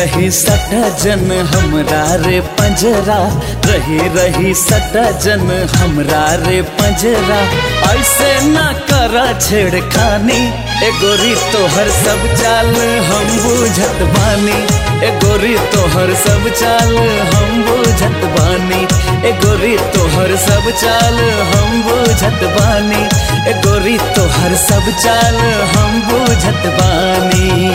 रही सटा जन हमरा रे पंजरा रही रही सटा जन हमरा रे पंजरा ऐसे ना करा छेड़खानी ए गोरी तोहर सब चाल हम बुझत बानी ए गोरी तोहर सब चाल हम बुझत बानी ए गोरी तोहर सब चाल हम बुझत बानी ए गोरी तोहर सब चाल हम बुझत बानी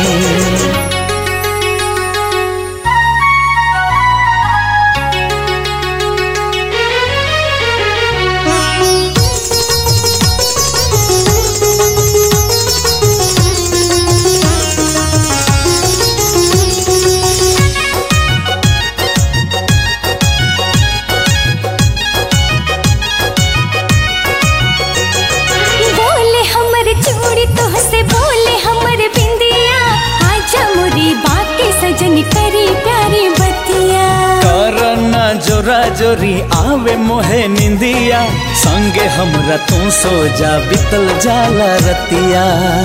बोले हमर चूड़ी तोहसे बोले हमर बिंदिया आजा मोरी बाके सजन करी प्यारी बतिया करना जोरा जोरी आवे मोहे निंदिया संगे हमरा तू सो जा बितल जाला रतिया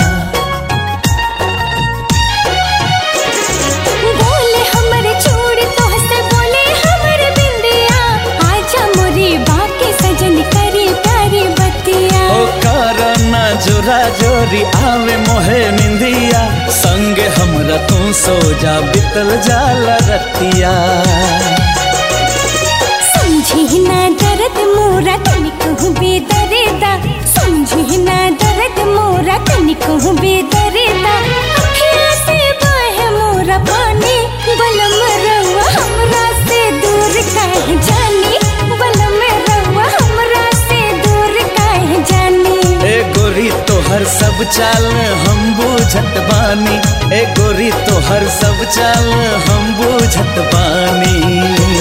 बोले हमर चूड़ी तोहसे बोले हमर बिंदिया आजा मोरी बाके सजन करी प्यारी बतिया ओ करना जोरा जोरी आवे मोहे निंदिया संगे हमरा तू सो जा बितल जाला रतिया समझी ना दर्द मोरा तनिको बेदरेदा समझी ना दर्द मोरा तनिको बेदरेदा अखिया से बहे मोरा पानी बलम रवा हमरा से दूर काहे जानी बलम रवा हमरा से दूर काहे जानी ए गोरी तोहर सब चाल हम बुझत बानी ए गोरी तोहर सब चाल हम बुझत बानी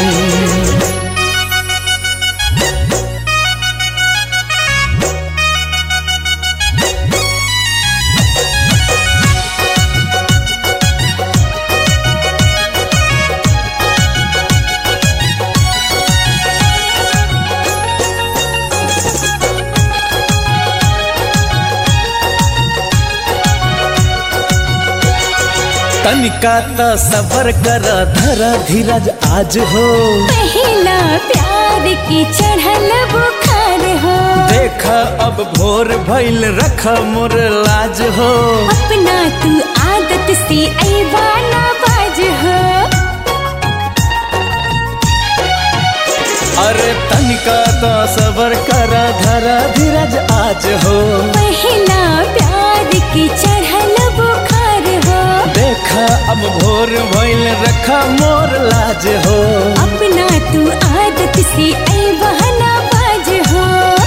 तनिका त सबर कर धर धीरज आज हो पहला प्यार की चढ़ल बुखार हो देख अब भोर भइल रख मोर लाज हो अपना तू आदत से ऐबाना बाज हो अरे तनिका त सबर कर धर धीरज आज हो पहला प्यार की चढ़ल बुखार हो देख अब भोर भइल रख मोर लाज हो अपना तू आदत से ऐबाना बाज हो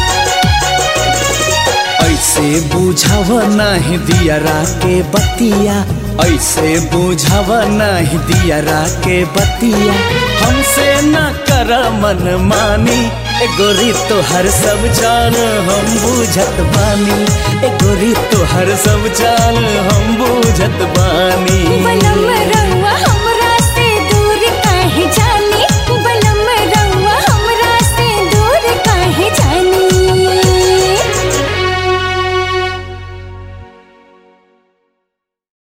ऐसे बुझाव नहीं दियरा के बतिया ऐसे बुझाव नहीं दियरा के बतिया हमसे न कर मन मानी ए गोरी तो हर सब चाल हम बुझत बानी ए गोरी तो हर सब चाल हम बुझत बानी बलम रंग